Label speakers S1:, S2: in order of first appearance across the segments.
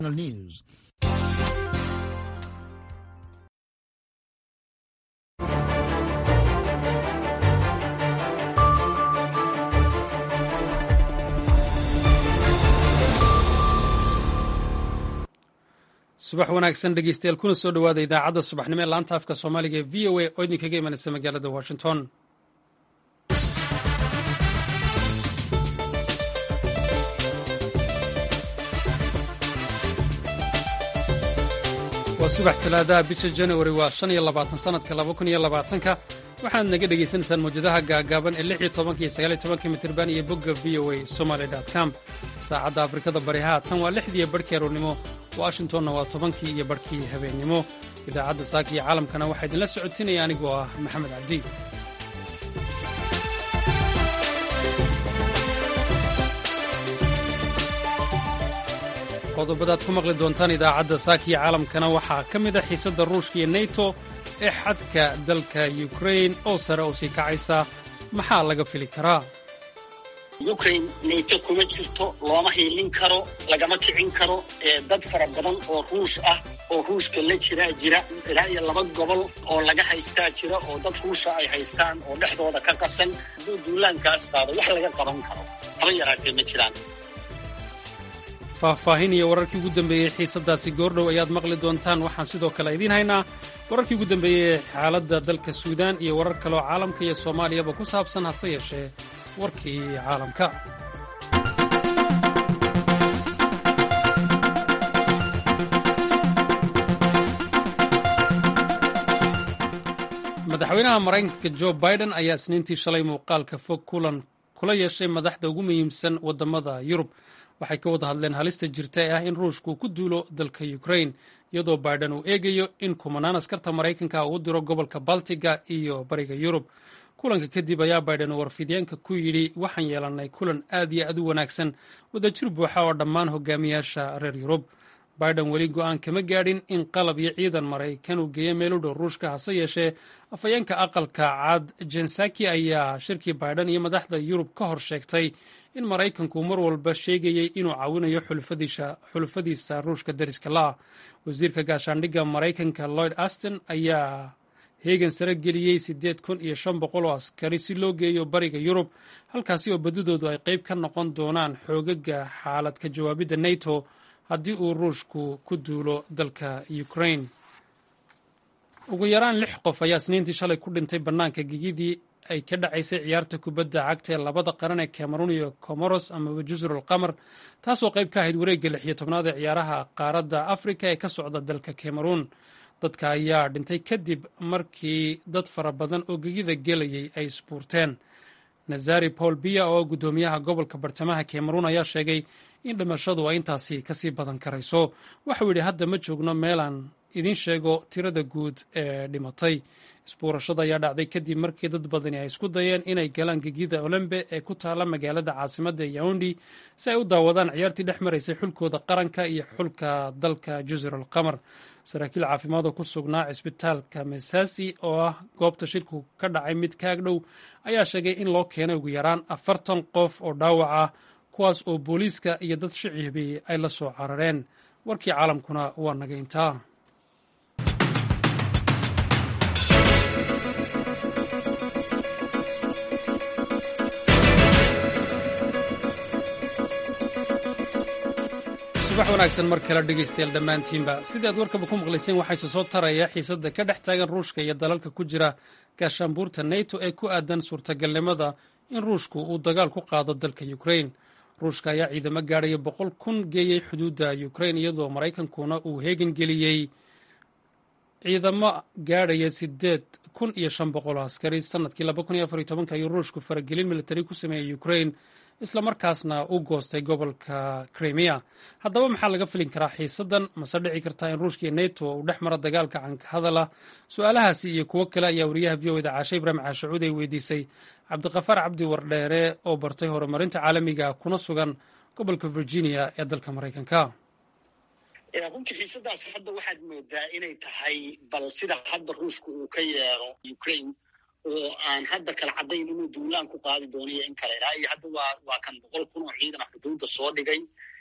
S1: News.
S2: subax wanaagsan dhegeystayaal kuna soo dhowaada idaacadda subaxnimo ee laanta afka soomaaliga ee v o a oo idinkaga imanaysa magaalada washington waa subax talaadaha bisha januari waa shan iyo labaatan sanadka laba kun iyo labaatanka waxaad naga dhegaysanaysaan mawjadaha gaagaaban ee lix iyo tobanka iyo sagaal iyo tobanka mitirban iyo bogga v o a somaly com saacadda afrikada bari haatan waa lixdiiyo barhkii aroornimo washingtonna waa tobankii iyo barhkii habeennimo idaacadda saaka iyo caalamkana waxaa idinla socodsiinaya anigoo ah maxamed cabdi qodobadaad ku maqli doontaan idaacadda saaka iyo caalamkana waxaa ka mid a xiisadda ruushka iyo neto ee xadka dalka yukrain oo sare oo sii kacaysa maxaa laga fili karaa
S3: ukraine nato kuma jirto looma hiilin karo lagama kicin karo dad fara badan oo ruush ah oo ruushka la jiraa jira ilaa iyo laba gobol oo laga haystaa jira oo dad ruusha ay haystaan oo dhexdooda ka qasan hadduu duulaankaas qaado wax laga qaban karo haba yaraatee ma jiraan
S2: faahfaahin iyo wararkii ugu dambeeyey xiisaddaasi goordhow ayaad maqli doontaan waxaan sidoo kale idiin haynaa wararkii ugu dambeeyey xaaladda dalka suudaan iyo warar kaleoo caalamka iyo soomaaliyaba ku saabsan hase yeeshee warkii caalamka madaxweynaha maraykanka jo biden ayaa isniintii shalay muuqaalka fog kulan kula yeeshay madaxda ugu muhiimsan waddamada yurub waxay ka wada hadleen halista jirta ee ah in ruushku ku duulo dalka ukrain iyadoo biden uu eegayo in kumanaan askarta maraykanka uu diro gobolka baltiga iyo bariga yurub kulanka kadib ayaa biden warfidyaenka ku yidhi waxaan yeelannay kulan aad iyo aad u wanaagsan wadajir buuxa oo dhammaan hogaamiyaasha reer yurub biden weli go'aan kama gaadhin in qalab iyo ciidan maraykan uu geeyo meel u dhow ruushka hase yeeshee afhayeenka aqalka cad jensaki ayaa shirkii biden iyo madaxda yurub ka hor sheegtay in maraykanku mar walba sheegayey inuu caawinayo xulufadiisa ruushka dariska la'ah wasiirka gaashaandhigga maraykanka lloyd aston ayaa heegan sare geliyey siddeed kun iyo shan boqol oo askari si loo geeyo bariga yurub halkaasi oo badidoodu ay qayb ka noqon doonaan xoogaga xaalad ka jawaabidda nato haddii uu ruushku ku duulo dalka ukrain ugu yaraan lix qof ayaa isniintii shalay ku dhintay bannaanka gegidii ay ka dhacaysay ciyaarta kubadda cagta ee labada qaran ee cameroon iyo comoros amaba jusrul qamar taasoo qayb ka ahayd wareegga lix iyo tobnaad ee ciyaaraha qaaradda afrika ee ka socda dalka cameroon dadka ayaa dhintay kadib markii dad fara badan oo gegida gelayay ay isbuurteen nazari paul biya oo guddoomiyaha gobolka bartamaha cameroon ayaa sheegay in dhimashadu ay intaasi kasii badan karayso waxau yidhi hadda ma joogno meelaan idiin sheego tirada guud ee dhimatay isbuurashada ayaa dhacday kadib markii dad badani ay isku dayeen inay galaan gegida olembe ee ku taalla magaalada caasimadda yaundi si ay u daawadaan ciyaartii dhex maraysay xulkooda qaranka iyo xulka dalka jusrul qamar saraakiil caafimaad oo ku sugnaa cisbitaalka mesasi oo ah goobta shirku ka dhacay mid kaag dhow ayaa sheegay in loo keenay ugu yaraan afartan qof oo dhaawac ah kuwaas oo booliiska iyo dad shicibi ay la soo carareen warkii caalamkuna waa naga intaa subax wanaagsan mar kale dhegaystayaal dhammaantiinba sidii aad warkaba ku maqlayseen waxayse soo taraya xiisadda ka dhex taagan ruushka iyo dalalka ku jira gaashaanbuurta neto ee ku aadan suurtagalnimada in ruushku uu dagaal ku qaado dalka ukrain ruushka ayaa ciidamo gaadhaya boqol kun geeyey xuduudda ukrain iyadoo maraykankuna uu heegan geliyey ciidamo gaadhaya sideed kun iyo shan boqol oo askari sanadkii laba kun iyo afar iyo tobanka ayuu ruushku faragelin militari ku sameeyey ukrain islamarkaasna u goostay gobolka krimiya haddaba maxaa laga filin karaa xiisaddan mase dhici kartaa in ruushka iyo neto uu dhex maro dagaalka canka hadala su-aalahaasi iyo kuwo kale ayaa wariyaha v o eda caashe ibraahim caashacuud ay weydiisay cabdiqafaar cabdi wardheere oo bartay horumarinta caalamiga kuna sugan gobolka virginia ee dalka maraykanka
S3: runtii xiisadaas hadda waxaad moodaa inay tahay bal sida hadda ruushka uu ka yeero ukraine oo aan hadda kala caddayn inuu duulaan ku qaadi doono iyo in kale ilaa iyo hadda waa waa kan boqol kun oo ciidan ah xuduudda soo dhigay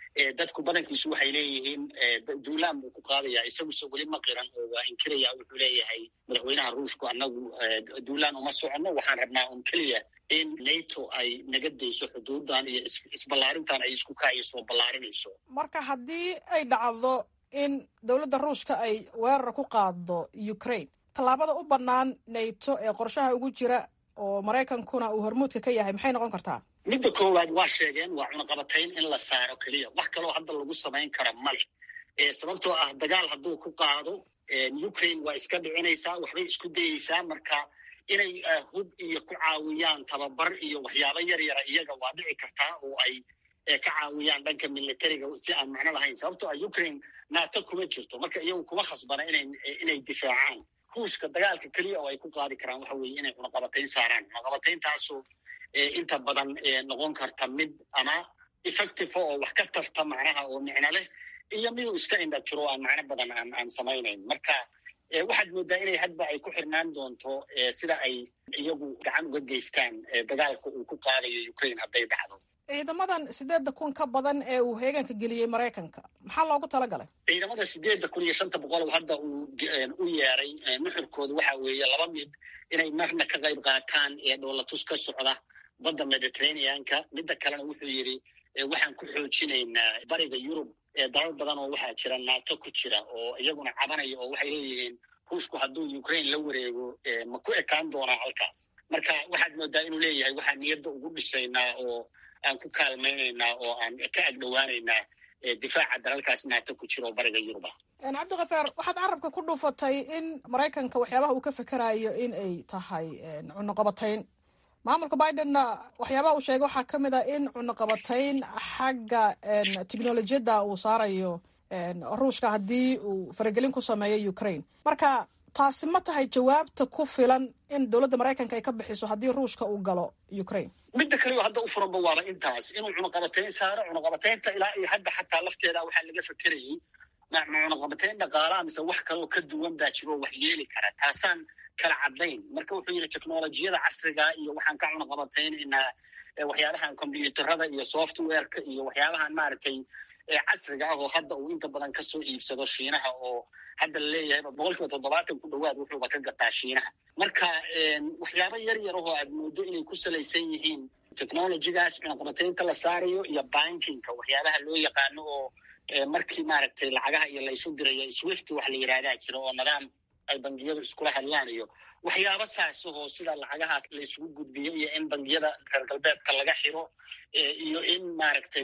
S3: dadku badankiisu waxay leeyihiin duulaan buu ku qaadayaa isaguse weli ma qiran oo waa inkiraya wuxuu leeyahay madaxweynaha ruushku annagu duulaan uma soconno waxaan rabnaa un keliya in nato ay naga dayso xuduudan iyo isballaarintan ay isku kaayso ballaarinayso
S1: marka haddii ay dhacdo in dowladda ruushka ay weerar ku qaado ukraine tallaabada u bannaan nato ee qorshaha ugu jira oo maraykankuna uu hormuudka ka yahay maxay noqon kartaa
S3: midda koowaad waa sheegeen waa cunaqabatayn in la saaro keliya wax kaloo hadda lagu samayn kara male sababtoo ah dagaal hadduu ku qaado ukraine waa iska dhicinaysaa waxbay isku dayeysaa marka inay hub iyo ku caawiyaan tababar iyo waxyaabo yar yara iyaga waa dhici kartaa oo ay ka caawiyaan dhanka militariga si aan macno lahayn sababtoo ah ukraine nato kuma jirto marka iyagu kuma khasbana inay difaacaan ruushka dagaalka keliya oo ay ku qaadi karaan waxa weeye inay cunaqabatayn saaraan cunaqabatayntaasoo inta badan noqon karta mid ama effective oo wax ka tarta macnaha oo micno leh iyo miduu iska indhatiro aan macno badan aan aan samaynayn marka waxaad moodaa inay hadba ay ku xirnaan doonto sida ay iyagu gacan uga geystaan dagaalka uu ku qaadayo ukraine hadday dhacdo
S1: ciidamadan sideedda kun ka badan ee uu heeganka geliyey maraykanka maxaa loogu talagalay
S3: ciidamada sideedda kun iyo shanta boqol hadda uu u yeeray nuxurkooda waxa weeye laba mid inay marna ka qayb qaataan ee dhoolatus ka socda badda mediterraneanka midda kalena wuxuu yidhi waxaan ku xoojinaynaa bariga yurub dalal badan oo waxaa jira nato ku jira oo iyaguna cabanaya oo waxay leeyihiin ruushku hadduu ukraine la wareego ma ku ekaan doonaa halkaas marka waxaad moodaa inuu leeyahay waxaan niyadda ugu dhisaynaa oo aan ku kaalmaynaynaa oo aan ka agdhowaanaynaa difaaca dalalkaas nato ku jira oo bariga yuruba
S1: cabdikafaar waxaad carabka ku dhuufatay in maraykanka waxyaabaha uu ka fekerayo in ay tahay cunuqabatayn maamulka bidenna waxyaabaha uu sheegay waxaa ka mid ah in cunuqabatayn xagga technolojiyadda uu saarayo ruushka haddii uu faragelin ku sameeyo ukraine marka taasi ma tahay jawaabta ku filan in dowladda maraykanka ay ka bixiso haddii ruushka uu galo ukraine
S3: midda kaleo hadda u furanba waaba intaas inuu cunaqabatayn saaro cunaqabataynta ilaa iyo hadda xataa lafteeda waxaa laga fekerayay cunaqabatayn dhaqaalaha mise wax kaleoo ka duwan baa jiro wax yeeli kara taasaan kala caddayn marka wuxuu yidhi technolojiyada casriga iyo waxaan ka cunaqabataynaynaa waxyaabahan combyuuterada iyo softwareka iyo waxyaabahan maaragtay casriga ah oo hadda uu inta badan kasoo iibsado shiinaha oo hadda la leeyahay boqol kiiba toddobaatan ku dhowaad wuxuuba ka gataa shiinaha marka waxyaaba yar yar ahoo aad moodo inay ku salaysan yihiin technologigaas cunaqabataynta la saarayo iyo bankinka waxyaabaha loo yaqaano oo markii maaragtay lacagaha iyo laysu dirayo swift wax la yidhahdaa jira oo nidaam ay bangiyadu iskula hadlaan iyo waxyaaba saasahoo sida lacagahaas la isugu gudbiyo iyo in bangiyada reer galbeedka laga xiro iyo in maaragtay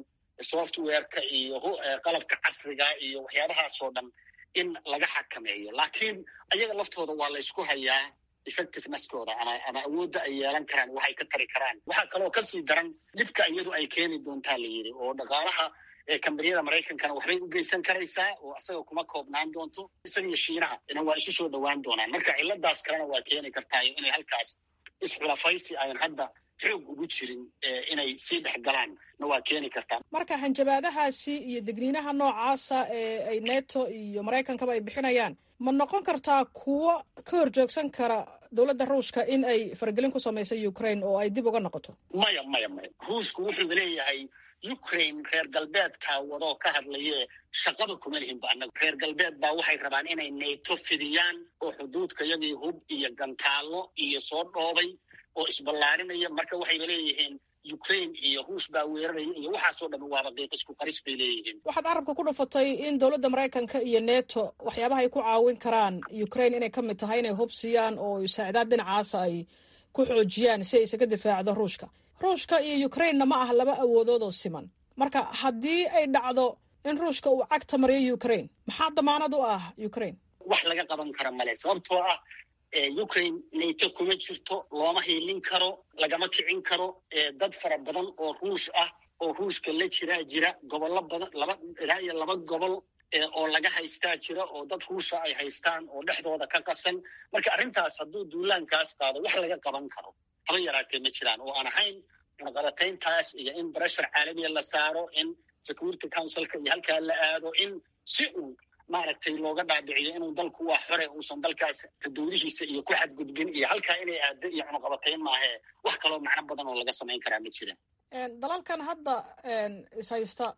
S3: softwareka iyo qalabka casriga iyo waxyaabahaasoo dhan in laga xakameeyo laakiin ayaga laftooda waa la ysku hayaa effectiveneskooda ama ama awoodda ay yeelan karaan waxay ka tari karaan waxaa kaloo kasii daran dhibka iyadu ay keeni doontaa la yidhi oo dhaqaalaha kambaniyada maraykankana waxbay u geysan karaysaa oo isaga kuma koobnaan doonto isaga iyo shiinaha ina waa isu soo dhowaan doonaan marka ciladaas kalena waa keeni kartaayo inay halkaas isxulafaysi ayan hadda xoog ugu jirin inay sii dhex galaan na waa keeni kartaa
S1: marka hanjabaadahaasi iyo degniinaha noocaasa ee ay neto iyo maraykankaba ay bixinayaan ma noqon kartaa kuwo ka horjoogsan kara dowladda ruushka in ay faragelin ku samayso ukraine oo ay dib uga noqoto
S3: maya maya maya ruushku wuxuu leeyahay ukraine reer galbeedkaa wadoo ka hadlaye shaqada kuma lihinba annaga reer galbeed baa waxay rabaan inay nato fidiyaan oo xuduudka iyagii hub iyo gantaallo iyo soo dhoobay oo isballaarinaya marka waxayba leeyihiin ukraine iyo ruush baa weeraraya iyo waxaasoo dhan waaba qiiqisku qaris bay leeyihiin
S1: waxaad carabka ku dhufatay in dowladda maraykanka iyo neto waxyaabaha ay ku caawin karaan ukraine inay ka mid tahay inay hub siiyaan oo saacdaad dhinacaasa ay ku xoojiyaan si ay isaga difaacdo ruushka ruushka iyo ukrainena ma ah laba awoodood oo siman marka haddii ay dhacdo in ruushka uu cagta mariyo ukraine maxaa damaanad u ah ukraine
S3: wax laga qaban kara male sababtoo ah ukraine nato kuma jirto looma hiilin karo lagama kicin karo dad fara badan oo ruush ah oo ruushka la jiraa jira gobollo badan laba ilaa iyo laba gobol oo laga haystaa jira oo dad ruusha ay haystaan oo dhexdooda ka qasan marka arrintaas hadduu duulaankaas qaado wax laga qaban karo haba yaraatee ma jiraan oo aan ahayn cunaqabatayntaas iyo in breshar caalamiya la saaro in security councilka iyo halkaa la aado in si uu maaragtay looga dhaadhiciyo inuu dalku waa xore uusan dalkaas xuduudihiisa iyo ku xadgudbin iyo halkaa inay aado iyo cunaqabatayn maahee wax kaloo macno badan oo laga samayn karaa ma jiraan
S1: dalalkan hadda ishaysta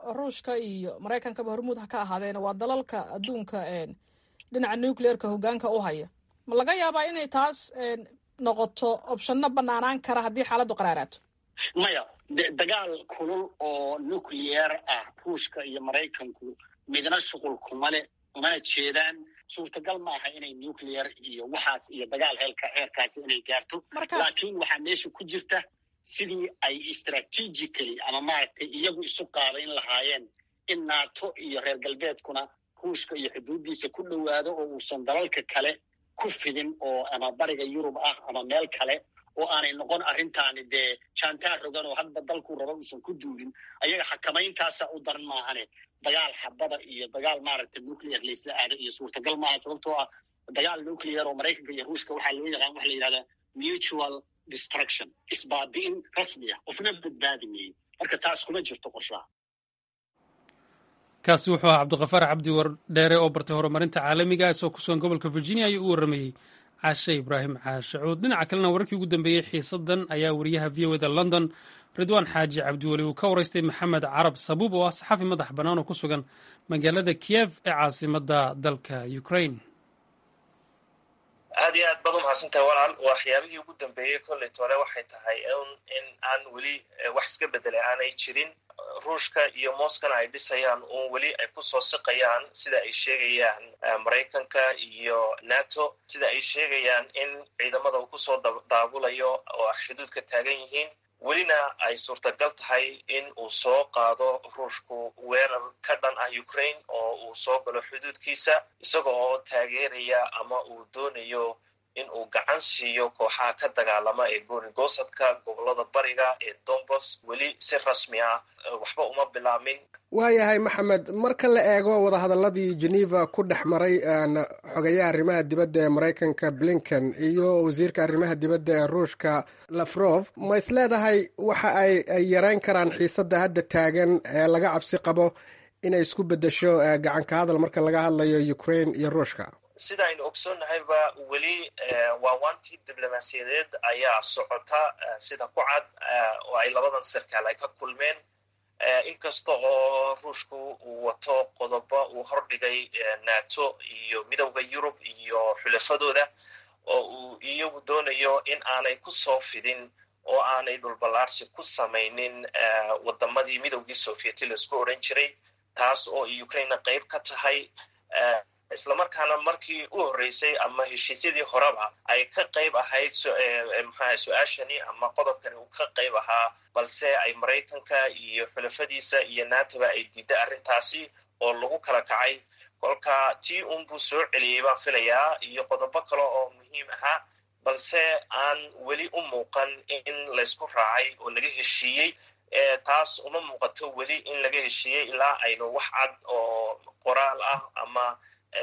S1: ruushka iyo maraykankaba hormuud ha ka ahaadeen waa dalalka adduunka dhinaca nucleerka hogaanka u haya ma laga yaabaa inay taas noqoto opshano banaanaan kara haddii xaaladdu qaraaraato
S3: maya dagaal kulul oo nucleer ah ruushka iyo maraykanku midna shuqul kuma le umana jeedaan suurtagal ma aha inay nucleer iyo waxaas iyo dagaal heelka heerkaasi inay gaarto laakiin waxaa meesha ku jirta sidii ay strategically ama maaragtay iyagu isu qaabayn lahaayeen in nato iyo reer galbeedkuna ruushka iyo xuduuddiisa ku dhowaado oo uusan dalalka kale ku fidin oo ama bariga yurub ah ama meel kale oo aanay noqon arrintaani dee jaantaar rogan oo hadba dalkuu raba uusan ku duulin ayaga xakamayntaasa u daran maahane dagaal xabada iyo dagaal maaragtay nuclear laysla aada iyo suurtagal maaha sababtoo ah dagaal nuclear oo maraykanka iyo ruushka waxaa loo yaqaan waxa la yidhahdaa mutual destruction isbaabi'in rasmi ah qofna badbaadi meeyey marka taas kuma jirto qorshaha
S2: kaasi wuxuu ahaa cabdikafaar cabdi wardheere oo bartay horumarinta caalamiga isoo ku sugan gobolka virginia ayuu u warramayey caashe ibraahim caashacuud dhinaca kalena wararkii ugu dambeeyey xiisadan ayaa wariyaha v o da london ridwaan xaaji cabdiweli uu ka waraystay maxamed carab sabuub oo ah saxafi madax bannaan oo ku sugan magaalada kiev ee caasimadda dalka ukraine
S4: aad iyo aad baad umahadsantahay walaal waxyaabihii ugu dambeeyey kollet hore waxay tahay in aan weli wax iska bedelay aanay jirin ruushka iyo moskana ay dhisayaan uun weli ay kusoo siqayaan sida ay sheegayaan maraykanka iyo nato sida ay sheegayaan in ciidamada uu kusoo daabulayo oo xuduudka taagan yihiin welina ay suurtagal tahay in uu soo qaado ruushku weerar ka dhan ah ukraine oo uu soo galo xuduudkiisa isaga oo taageeraya ama uu doonayo in uu gacan siiyo kooxaha ka dagaalama ee goorigosadka gobolada bariga ee dombos weli si rasmi ah waxba uma bilaamin
S5: waayahay maxamed marka la eego wadahadaladii geneva ku dhex maray xogayaha arrimaha dibadda ee maraykanka blinken iyo wasiirka arrimaha dibadda ee ruushka lafrof ma is leedahay waxa ay ay yareyn karaan xiisadda hadda taagan ee laga cabsi qabo inay isku beddesho gacanka hadal marka laga hadlayo ukraine iyo ruushka
S4: sida aynu ogsoonnahayba weli waawaantii diblomaasiyadeed ayaa socota sida ku cad oo ay labadan sarkaal ay ka kulmeen inkasta oo ruushku uu wato qodobo uu hordhigay nato iyo midowda yurub iyo xulafadooda oo uu iyagu doonayo in aanay ku soo fidin oo aanay dhulballaarsi ku samaynin wadamadii midowgii sovieti laisku odhan jiray taas oo ukraina qayb ka tahay islamarkaana markii u horreysay ama heshiisyadii horeba ay ka qayb ahayd mxuaha su-aashani ama qodobkani uu ka qayb ahaa balse ay maraykanka iyo xulafadiisa iyo natoba ay diidda arrintaasi oo lagu kala kacay kolka tii unbuu soo celiyey baan filayaa iyo qodobo kale oo muhiim ahaa balse aan weli u muuqan in laysku raacay oo laga heshiiyey taas uma muuqato weli in laga heshiiyey ilaa aynu wax cad oo qoraal ah ama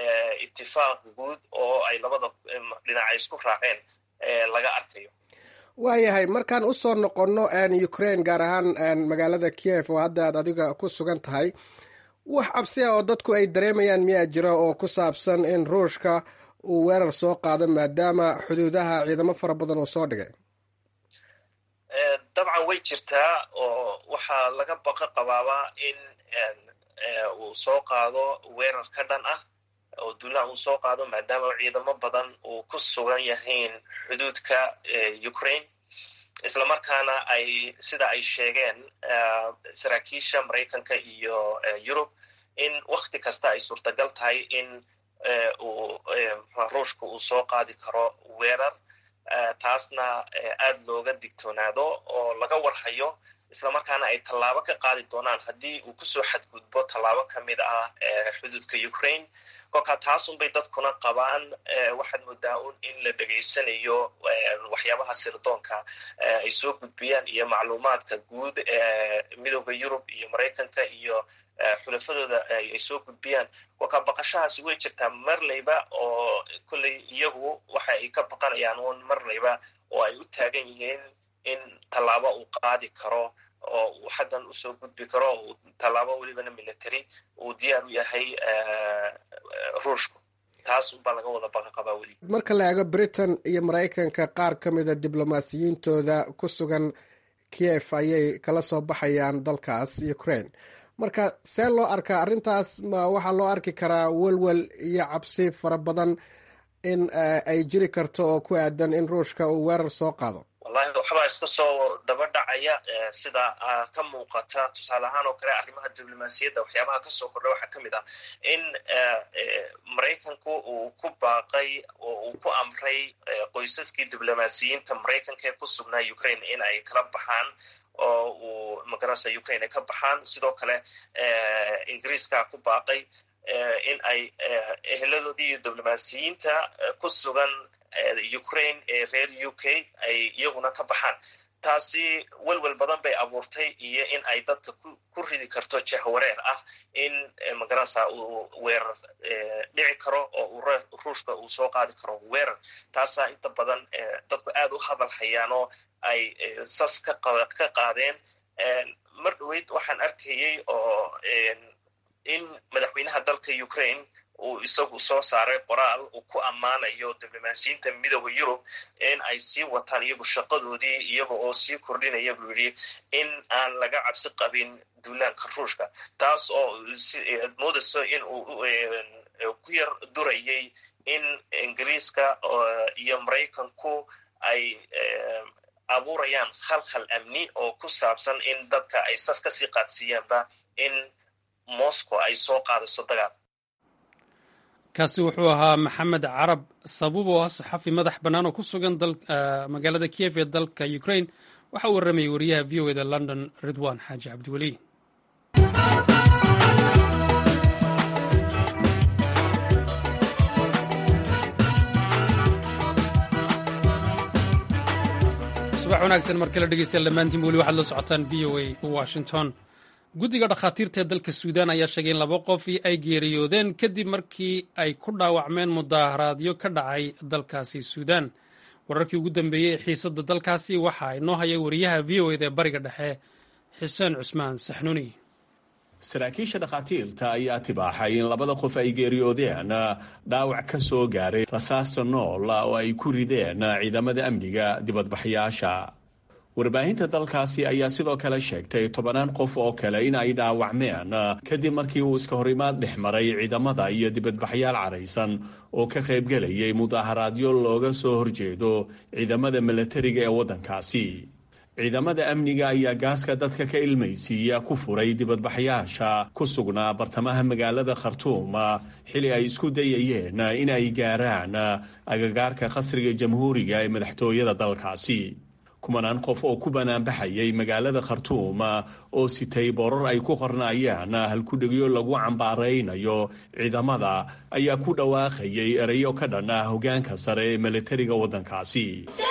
S4: itifaaq guud oo ay labada dhinaca isku raaceen laga arkayo
S5: waayahay markaan usoo noqonno ukraine gaar ahaan magaalada kiev oo hadda aad adiga ku sugan tahay wax cabsi ah oo dadku ay dareemayaan miyaa jira oo ku saabsan in ruushka uu weerar soo qaado maadaama xuduudaha ciidamo fara badan uu soo dhigay
S4: dabcan way jirtaa oo waxaa laga baqa qabaaba in uu soo qaado weerar ka dhan ah oo duulaha uu soo qaado maadaama ciidamo badan uu ku sugan yahayn xuduudka ukraine islamarkaana ay sida ay sheegeen saraakiisha maraykanka iyo yurub in wakti kasta ay suurtagal tahay in uu ruushka uu soo qaadi karo weerar taasna aad looga digtoonaado oo laga warhayo islamarkaana ay tallaabo ka qaadi doonaan haddii uu kusoo xadgudbo tallaabo ka mid ah xuduudka ukraine kolkaa taasunbay dadkuna qabaan waxaad moodaa un in la dhegaysanayo waxyaabaha sirdoonka ay soo gudbiyaan iyo macluumaadka guud ee midowda yurub iyo maraykanka iyo xulafadooda ay soo gudbiyaan kolkaa baqashahaasi way jirtaa marlayba oo kolley iyagu waxa ay ka baqanayaan un marlayba oo ay u taagan yihiin in tallaabo uu qaadi karo oo uu xaggan usoo gudbi karo uu tallaabo welibana military uu diyaar u yahay ruushku taas unbaa laga wada baqa qabaa weli
S5: marka la eego britain iyo maraykanka qaar ka mida diblomaasiyiintooda ku sugan kiev ayay kala soo baxayaan dalkaas ukraine marka see loo arkaa arrintaas ma waxaa loo arki karaa welwel iyo cabsi fara badan in ay jiri karto oo ku aadan in ruushka uu weerar soo qaado
S4: wallahi waxbaa iska soo daba dhacaya sida ka muuqata tusaale ahaan oo kale arrimaha diblomaasiyadda waxyaabaha kasoo kordha waxaa ka mid ah in maraykanku uu ku baaqay oo uu ku amray qoysaskii diblomaasiyiinta maraykanka ee ku sugnaa ukraine in ay kala baxaan oo uu magaranaysa ukraine ay ka baxaan sidoo kale ingiriiska ku baaqay in ay eheladoodii iyo diblomaasiyiinta ku sugan ukraine ee reer u k ay iyaguna ka baxaan taasi welwel badan bay abuurtay iyo in ay dadka ku ridi karto jahwareer ah in magaranaysa uu weerar dhici karo oo uu ruushka uu soo qaadi karo weerar taasaa inta badan dadku aad u hadal hayaan oo ay sas ka qaadeen mar dhaweyd waxaan arkayey oo in madaxweynaha dalka ukraine uu isagu soo saaray qoraal uu ku ammaanayo diblomaasiyiinta midooda yurub in ay sii wataan iyagu shaqadoodii iyaga oo sii kordhinaya buu yidhi in aan laga cabsi qabin duulaanka ruushka taas oo ad moodayso in uu ku yar durayay in ingiriiska iyo maraykanku ay abuurayaan khalkhal amni oo ku saabsan in dadka ay sas kasii qaadsiiyaanba in moscow ay soo qaadayso dagaal
S2: kaasi wuxuu ahaa maxamed carab sabuub oo ah saxafi madax bannaan oo ku sugan magaalada kiev ee dalka ukraine waxa uu warramayay wariyaha v o eda london ridwan xaaji cabdiweli subax wanaagsan mar kale dhegeystayaal dhammaantiin weli waxaad la socotaan v o a washington guddiga dhakhaatiirta ee dalka suudaan ayaa sheegay in laba qofii ay geeriyoodeen kadib markii ay ku dhaawacmeen mudaaharaadyo ka dhacay dalkaasi suudaan wararkii ugu dambeeyey ee xiisadda dalkaasi waxaa inoo haya wariyaha v o eda ee bariga dhexe xuseen cusmaan saxnuuni
S6: saraakiisha dhakhaatiirta ayaa tibaaxay in labada qof ay geeriyoodeen dhaawac ka soo gaaray rasaasta nool oo ay ku rideen ciidamada amniga dibadbaxyaasha warbaahinta dalkaasi ayaa sidoo kale sheegtay tobanaan qof oo kale in ay dhaawacmeen kadib markii uu iska horimaad dhex maray ciidamada iyo dibadbaxyaal caraysan oo ka qaybgelayay mudaaharaadyo looga soo horjeedo ciidamada milatariga ee waddankaasi ciidamada amniga ayaa gaaska dadka ka ilmaysiiya ku furay dibadbaxyaasha ku sugnaa bartamaha magaalada khartuum xili ay isku dayayeen in ay gaaraan agagaarka qasriga jamhuuriga ee madaxtooyada dalkaasi kumanaan qof oo ku banaanbaxayay magaalada khartuum oo sitay boorar ay ku qornaayaan halkudhegyo lagu cambaaraynayo ciidamada ayaa ku dhawaaqayay erayo ka dhan ah hogaanka sare ee milatariga waddankaasi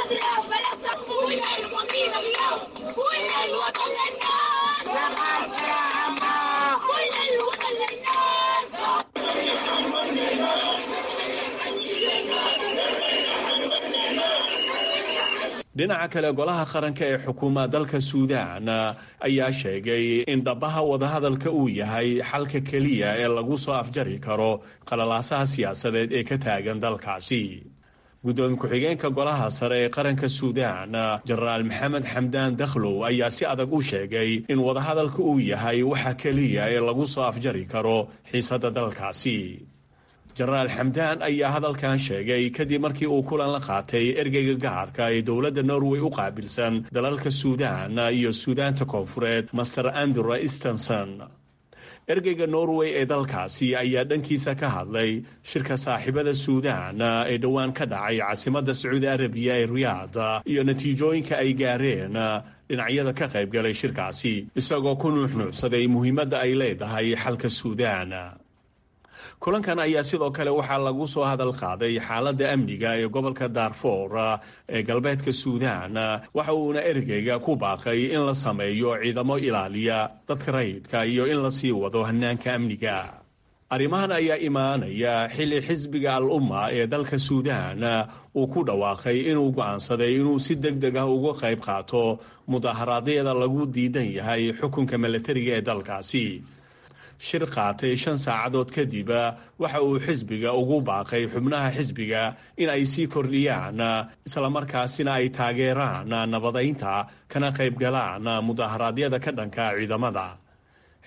S6: dhinaca kale golaha qaranka ee xukuuma dalka suudaan ayaa sheegay in dhabaha wadahadalka uu yahay xalka keliya ee lagu soo afjari karo qalalaasaha siyaasadeed ee ka taagan dalkaasi guddoomiye ku-xigeenka golaha sare ee qaranka suudaan jenaraal maxamed xamdaan dakhlow ayaa si adag u sheegay in wadahadalka uu yahay waxa keliya ee lagu soo afjari karo xiisadda dalkaasi jenaraal xamdaan ayaa hadalkan sheegay kadib markii uu kulan la qaatay ergeyga gaarka ee dowladda norway u qaabilsan dalalka suudaan iyo suudaanta koonfureed master andrew stenson ergeyga norway ee dalkaasi ayaa dhankiisa ka hadlay shirka saaxiibada suudaan ee dhowaan ka dhacay caasimadda sacuudi arabiya ee riyaad iyo natiijooyinka ay gaareen dhinacyada ka qaybgalay shirkaasi isagoo ku nuuxnuucsaday muhiimadda ay leedahay xalka suudaan kulankan ayaa sidoo kale waxaa lagu soo hadal qaaday xaaladda amniga ee gobolka daarfoor ee galbeedka suudaan waxa uuna ergeyga ku baaqay in la sameeyo ciidamo ilaaliya dadka rayidka iyo in la sii wado hanaanka amniga arrimahan ayaa imaanaya xilli xisbiga al umma ee dalka suudaan uu ku dhawaaqay inuu go'aansaday inuu si deg deg ah uga qayb qaato mudaharaadyada lagu diidan yahay xukunka milatariga ee dalkaasi shir qaatay shan saacadood kadib waxa uu xisbiga ugu baaqay xubnaha xisbiga in ay sii kordhiyaan islamarkaasina ay taageeraan nabadaynta kana qaybgalaan mudaharaadyada ka dhanka ciidamada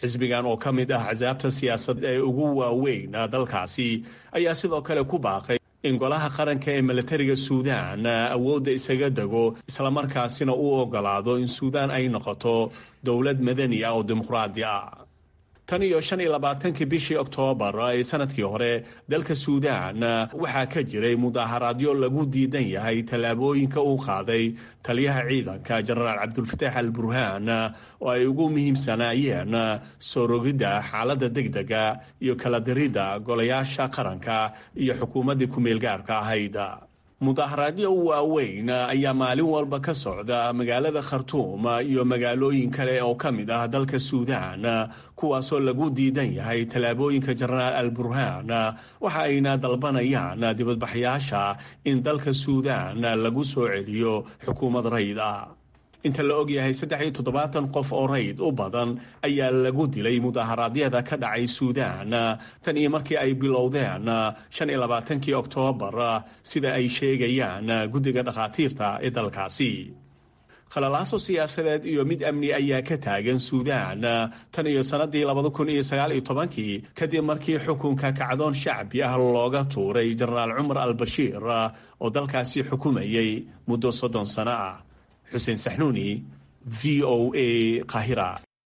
S6: xisbigan oo ka mid ah axsaabta siyaasadeed ee ugu waaweyn dalkaasi ayaa sidoo kale ku baaqay in golaha qaranka ee milatariga suudaan awoodda isaga dego islamarkaasina uu ogolaado in suudaan ay noqoto dowlad madani ah oo dimuqraadi ah tan iyo shan iyo labaatankii bishii oktoobar ee sanadkii hore dalka suudaan waxaa ka jiray mudaaharaadyo lagu diidan yahay tallaabooyinka uu qaaday taliyaha ciidanka jenaraal cabdulfataax al burhaan oo ay ugu muhiimsanaayeen soo rogidda xaaladda degdega iyo kala diridda golayaasha qaranka iyo xukuumaddii ku-meelgaarka ahayd mudaaharaadyo waaweyn ayaa maalin walba ka socda magaalada khartuum iyo magaalooyin kale oo ka mid ah dalka suudaan kuwaasoo lagu diidan yahay tallaabooyinka jenaraal al burhaan waxa ayna dalbanayaan dibadbaxyaasha in dalka suudaan lagu soo celiyo xukuumad rayd ah inta la ogyahay saddex iyo toddobaatan qof oo rayd u badan ayaa lagu dilay mudaharaadyada ka dhacay suudaan tan iyo markii ay bilowdeen shan iyo labaatankii oktoobar sida ay sheegayaan guddiga dhakhaatiirta ee dalkaasi khalalaaso siyaasadeed iyo mid amni ayaa ka taagan suudaan tan iyo sannadii labada kun iyo sagaal iyo tobankii kadib markii xukunka kacdoon shacbi ah looga tuuray jenaraal cumar al bashiir oo dalkaasi xukumayay muddo soddon sano ah xuseen saxnuuni v o a qaahira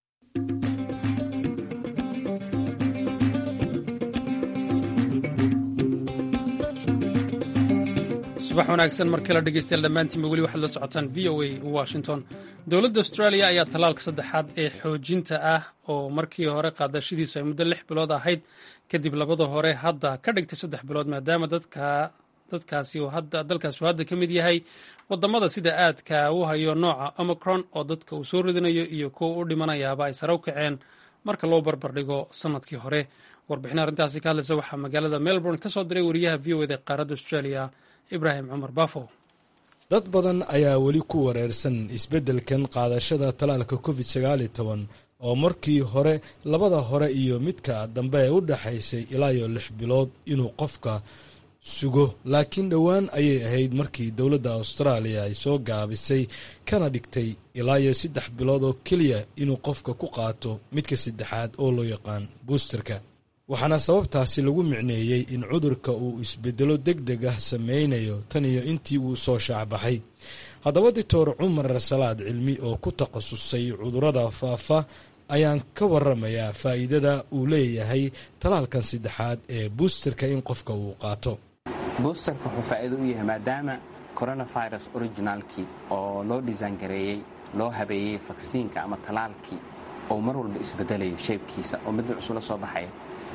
S2: subax wanaagsan mar kale dhegeystayaal dhammaantiinba weli waxaad la socotaan v o a washington dowladda australia ayaa tallaalka saddexaad ee xoojinta ah oo markii hore qaadashadiisu ay muddo lix bilood ahayd kadib labada hore hadda ka dhigtay saddex bilood maadaama dadka dadkaasi dalkaasi uu hadda ka mid yahay wadamada sida aadka u hayo nooca omicron oo dadka uu soo ridinayo iyo kuwa u dhimanayaaba ay sare u kaceen marka loo barbardhigo sanadkii hore warbixin arrintaasi ka hadlaysa waxaa magaalada melbourne ka soo diray wariyaha v o eda qaaradda australia ibraahim cumar bafo
S7: dad badan ayaa weli ku wareersan isbeddelkan qaadashada talaalka covid sagaaliyo toban oo markii hore labada hore iyo midka dambe ee u dhexaysay ilaa iyo lix bilood inuu qofka sugo laakiin dhowaan ayay ahayd markii dowladda austraaliya ay soo gaabisay kana dhigtay ilaa iyo saddex bilood oo keliya inuu qofka ku qaato midka saddexaad oo loo yaqaan buusterka waxaana sababtaasi lagu micneeyey in cudurka uu isbedelo deg deg ah sameynayo tan iyo intii uu soo shaacbaxay haddaba doctor cumar salaad cilmi oo ku takhasusay cudurada faafa ayaan ka waramayaa faa'iidada uu leeyahay talaalkan saddexaad ee buusterka in qofka uu qaato
S8: buusterka wuxuu faa'iido u yahay maadaama coronavirus originaalkii oo loo dhisaan gareeyey loo habeeyey faksiinka ama talaalkii oo mar walba isbedelayo shaybkiisa oo midda cusub la soo baxaya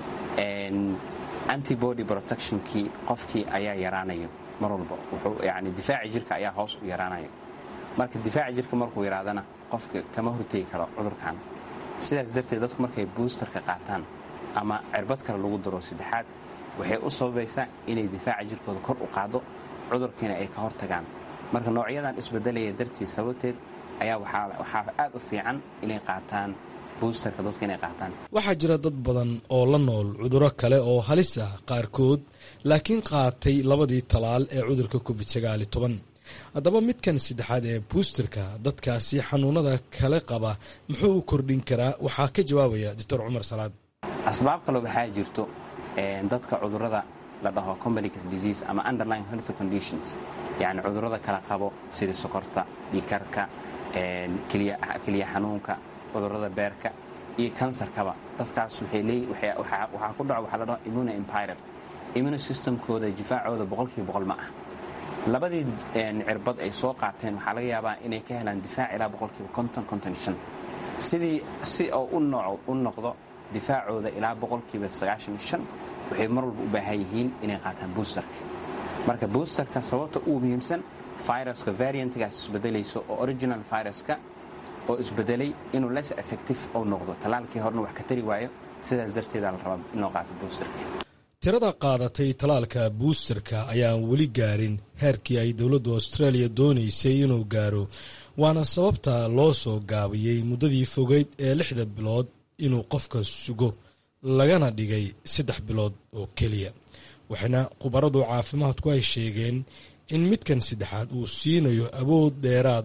S8: antibody protectionkii qofkii ayaa yaraanayo mar walba wuxuu yani difaaci jirka ayaa hoos u yaraanayo marka difaaci jirka markuu yaraadana qofka kama hortegi karo cudurkan sidaas darteed dadku markay buusterka qaataan ama cirbad kale lagu daro saddexaad waxay u sababaysaa inay difaaca jirkooda kor u qaado cudurkiina ay ka hortagaan marka noocyadan isbedelaya dartiid sababteed ayaa waxaa aad u fiican inay qaataan buusterka dadka inay qaataan
S7: waxaa jira dad badan oo la nool cuduro kale oo halis ah qaarkood laakiin qaatay labadii talaal ee cudurka covid sagaali toban haddaba midkan saddexaad ee buusterka dadkaasi xanuunada kale qaba muxuu u kordhin karaa waxaa ka jawaabaya doctor cumar salaad
S8: asbaab kaloo waxaa jirto dadka cudurada la dhaho combanicus disease ama underlying health conditions yacni cudurada kala qabo sida sokorta dhiikarka keliya xanuunka cudurada beerka iyo kansarkaba dadkaas waxaa ku dhaco waxaa la dhaho immune empired immune systemkooda difaacooda boqolkiiba boqol ma ah labadii cirbad ay soo qaateen waxaa laga yaabaa inay ka helaan difaac ilaa boqolkiiba konton konton shan sidii si oo u noqdo difaacooda ilaa boqolkiiba sagaashan shan waxay mar walba u baahan yihiin inay qaataan buusterka marka buusterka sababta ugu muhiimsan viruska variantgaas isbedelayso oo original viruska oo isbedelay inuu less effective ou noqdo talaalkii horena wax ka tari waayo sidaas darteedaa la rabaa in loo qaato buusterka
S7: tirada qaadatay talaalka buusterka ayaan weli gaarin heerkii ay dowladda australia doonaysay inuu gaaro waana sababta loo soo gaabiyey muddadii fogeyd ee lixda bilood inuu qofka sugo lagana dhigay saddex bilood oo keliya waxaana khubaradu caafimaadku ay sheegeen in midkan saddexaad uu siinayo awood dheeraad ah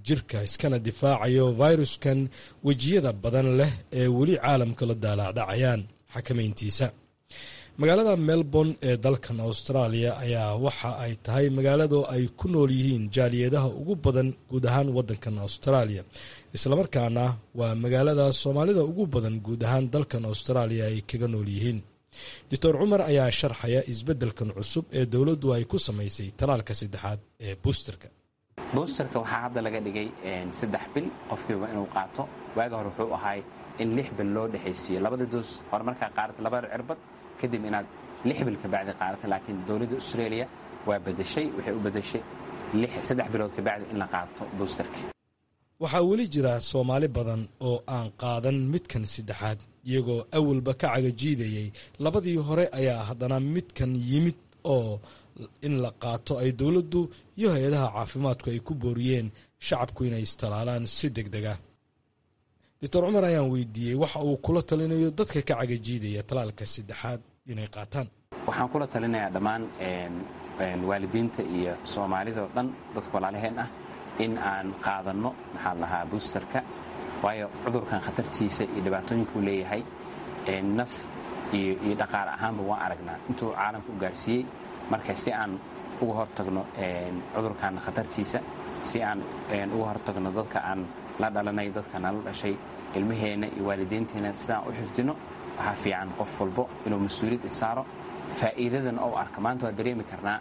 S7: jirka iskana difaacayo fayruskan wejiyada badan leh ee weli caalamka la daalaacdhacayaan xakamayntiisa magaalada melbourne ee dalkan australia ayaa waxa ay tahay magaalado ay ku nool yihiin jaaliyadaha ugu badan guud ahaan wadankan australia islamarkaana waa magaalada soomaalida ugu badan guud ahaan dalkan australia ay kaga nool yihiin doctor cumar ayaa sharxaya isbeddelkan cusub ee dowladdu ay ku samaysay talaalka saddexaad ee buusterka
S8: buusterka waxaa hadda laga dhigay saddex bil qofkiiba inuu qaato waaga hore wuxuu ahay in lix bil loo dhexaysiiyo labada doos hore markaa qaadata labada cirbad kadib inaad lix bil kabacdi qaadata laakiin dowladda australia waa badashay waxay u badashay saddex bilood kabacdi in la qaato buusterka
S7: waxaa weli jira soomaali badan oo aan qaadan midkan saddexaad iyagoo awalba ka cagajiidayay labadii hore ayaa haddana midkan yimid oo in la qaato ay dowladdu iyo hay-adaha caafimaadku ay ku booriyeen shacabku inay istalaalaan si deg deg ah doctor cumar ayaan weydiiyey waxa uu kula talinayo dadka ka cagajiidaya talaalka saddexaad inay qaataan
S8: waxaan kula talinayaa dhammaan waalidiinta iyo soomaalidao dhan dadka walaalaheen ah in aan qaadanno maxaa lahaa buusterka waayo cudurkan khatartiisa iyo dhibaatooyinkuu leeyahay naf iyo dhaqaale ahaanba waan aragnaa intuu caalamka u gaarsiiyey marka si aan uga hortagno cudurkan khatartiisa si aan uga hortagno dadka aan la dhalanay dadka nala dhashay ilmaheenna iyo waalidiinteenna sidaan u xifdino waxaa fiican qof walbo inuu mas-uuliyad isaaro faa'iidadan ou arka maanta waa dareemi karnaa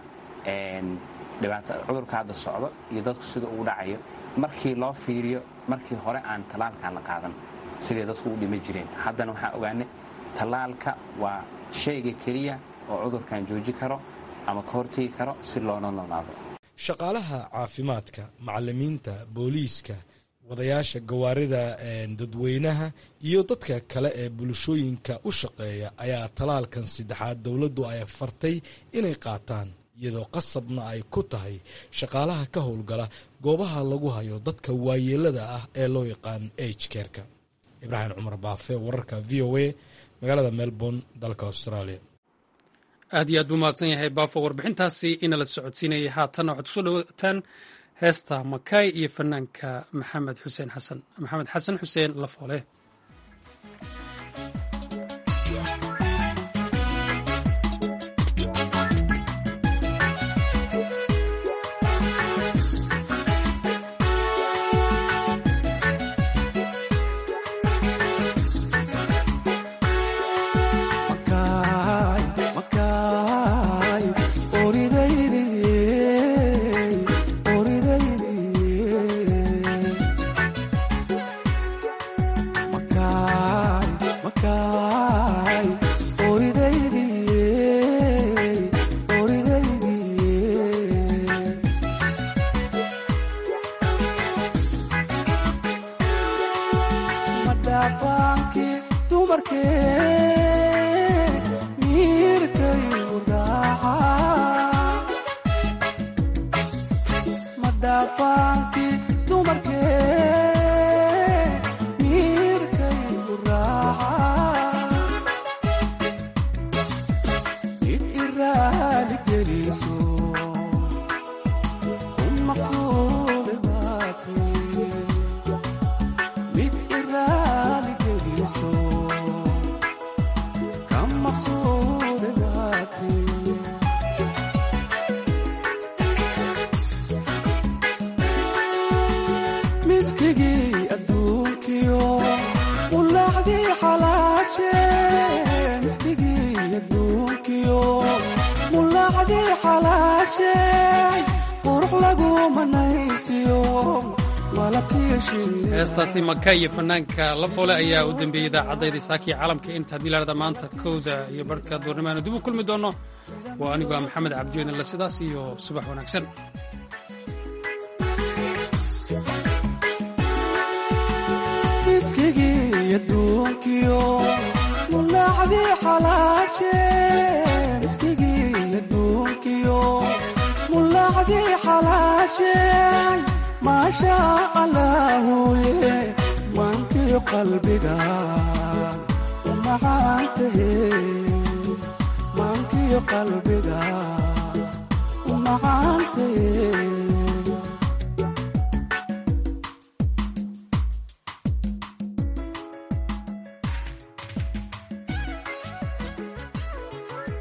S8: cudurka hadda socdo iyo dadku sida ugu dhacayo markii loo fiiriyo markii hore aan tallaalkan la qaadan siday dadku u dhima jireen haddana waxaa ogaanay tallaalka waa shayga keliya oo cudurkan jooji karo ama ka hortegi karo si loona noolaado
S7: shaqaalaha caafimaadka macalimiinta booliiska wadayaasha gawaarida dadweynaha iyo dadka kale ee bulshooyinka u shaqeeya ayaa talaalkan saddexaad dowladdu ay fartay inay qaataan iyadoo qasabna ay ku tahay shaqaalaha ka howlgala goobaha lagu hayo dadka waayeelada ah ee loo yaqaan agkerka ibraahim cumar baafe wararka v o a magaalada melbourne dalka australia
S2: aad iyo aad buu mahadsan yahay baafo warbixintaasi inala socodsiinayay haatanna waxaad kusoo dhawaataan heesta makay iyo fanaanka maxamed xuseen xasan maxamed xasan xuseen lafoole heestaasi maka iyo fanaanka lafoole ayaa u dembeeyey idaacadayda saakii caalamka inta haddii laada maanta kowda iyo barhka duurnimaanu dib u kulmi doono waa anigoo maxamed cabdiwedinle sidaas iyo subax wanaagsan
S9: miskigii adduunkiyo mulaacdii xalaashe miskigii adduunkiyo mulaacdii xalaashe maasha allaahuye maankii qalbiga umacaantahe maankii qalbiga umacaantahe